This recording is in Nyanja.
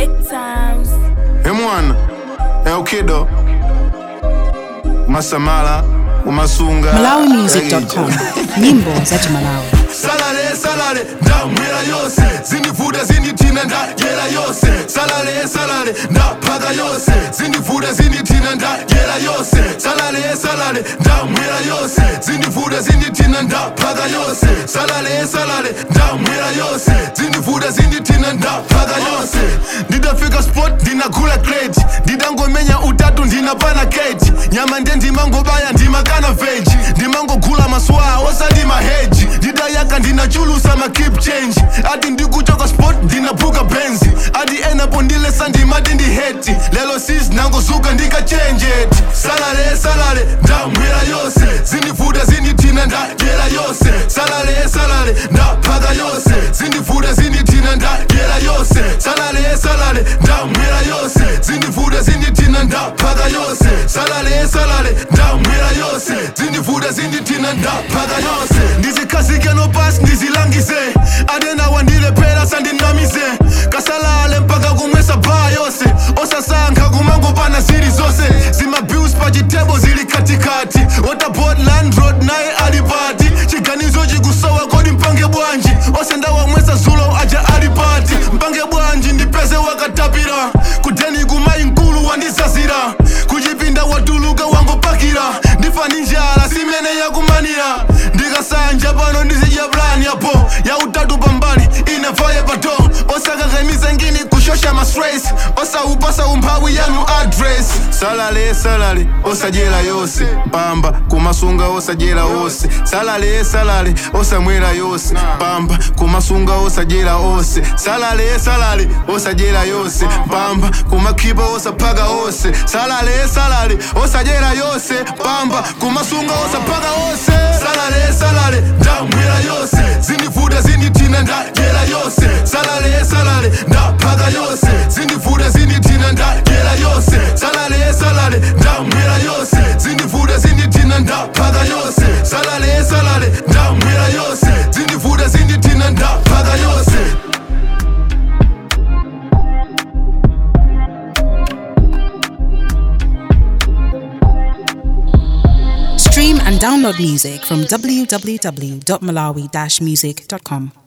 Big times. emwana eukido masamala umasunga malawimusic.com nyimbo za chimalawi salale salale ndamwera yose zindivuta zinditina ndadyera yose salale salale ndaphaka yose zindivuta zinditina ndadyera yose salale salale ndamwera yose zindivuta zinditina ndaphaka yose salale salale ndamwera yose zindivuta zinditina ndaphaka yose ndidafika sport ndinagula crate ndidangomenya utatu ndinapana kate nyama nde ndimangobaya ndimakana veji ndimangogula masuwa osati maheji ndidayaka ndinachulusa makip change ati ndikuchoka sport ndinabuka benzi ati enapo ndilesa ndimati ndiheti lelo sis nangozuka ndikachenjeti salale salale ndamwera yose zindivuta zinditina ndadyera yose salale salale ndaphaka yose zindivuta zinditina ndadyera yose salale salale ndamwera yose zindivuta zinditina ndaphaka yose salale salale ndamwera yose zindivuta zinditina ndaphaka yose ndizikhazike nopasi ndizilangise adenawa ndilephera sandinamise kasalale mpaka kumwesa bhaa yose osasankha kumangopana zili zonse zimabus pachitebo zili katikati waterboard landroad naye alipati chiganizo chikusowa kodi mpange bwanji osendawamwesa zulo aja alipati mpange bwanji ndipeze wakatapira kudeni kumayi mkulu wandisasira kuchipinda watuluka wangopakira ndifani njala simene yakumanira ndikasanja pano ndizidya plani yapo yautatu pambali inavaye pato osakakhemise ngini kushosha mastress osaupasa umphawi yanu address salale salale osadyera yose pamba kumasunga osadyera ose salale salale osamwera yose pamba kumasunga osadyera ose salale salale osadyera yose pamba kumakhipa osaphaka ose salale salale osadyera yose pamba kumasunga osaphaka ose salale salale ndamwera yose zindivuta zinditina ndadyera yose salale salale ndaphaka yose zindivuta zinditina ndadyera yose salale salale ndamwera yose zindivuta zinditina ndaphaka yose salale salale ndamwera yose zindivuta zinditina ndaphaka yose stream and download music from www.malawi-music.com